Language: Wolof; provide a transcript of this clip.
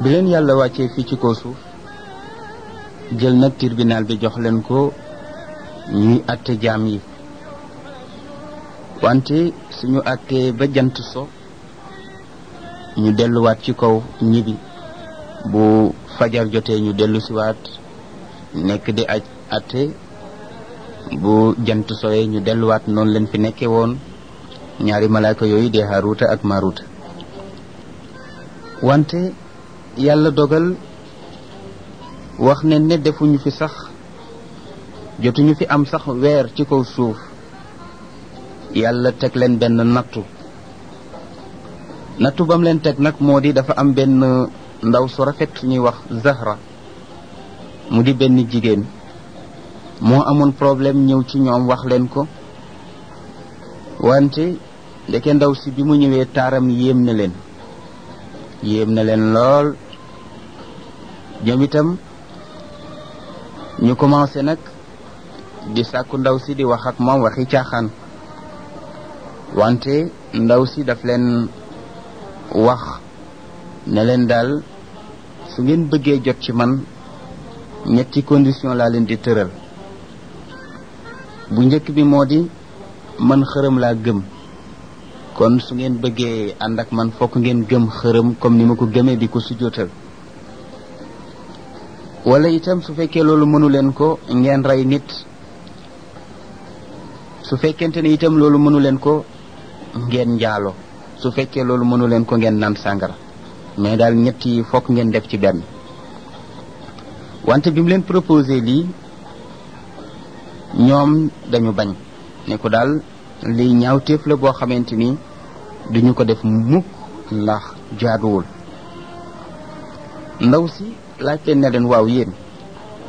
bi leen yàlla wàccee fii ci kaw suuf jël nag tribunal bi jox leen ko ñuy àtte jaam yi wante suñu àttee ba jant so ñu delluwaat ci kaw ñibi bu fajar jotee ñu dellu siwaat nekk di aj àtte bu jant soyee ñu delluwaat noonu leen fi nekkee woon ñaari malaaka yooyu dee Haaruuta ak Maaruuta wante yàlla dogal wax ne ne defuñu fi sax jotuñu fi am sax weer ci kaw suuf yàlla teg leen benn nattu nattu bam leen teg nag moo di dafa am benn ndaw su rafet ñuy wax Zahra mu di benn jigéen moo amoon problème ñëw ci ñoom wax leen ko wante ndeke ndaw si bi mu ñëwee taaram yéem na leen yéem na leen lool ñoom itam ñu commencé nag di sàkku ndaw si di wax ak moom waxi caaxaan wante ndaw si daf leen wax ne leen daal su ngeen bëggee jot ci man ñetti condition laa leen di tëral bu njëkk bi moo di man xërëm laa gëm kon su ngeen bëggee ànd ak man fokk ngeen gëm xërëm comme ni ma ko gëmee di ko sujjóotal wala itam su fekkee loolu mënu leen ko ngeen rey nit su fekkente ne itam loolu mënu leen ko ngeen njaalo su fekkee loolu mënu leen ko ngeen naan sàngara mais daal ñett yi fokk ngeen def ci benn wante bi mu leen proposé lii ñoom dañu bañ ne ko daal lii ñaawteef la boo xamante ni duñu ko def mukk ndax jaaduwul ndaw si laaj leen ne leen waaw yéen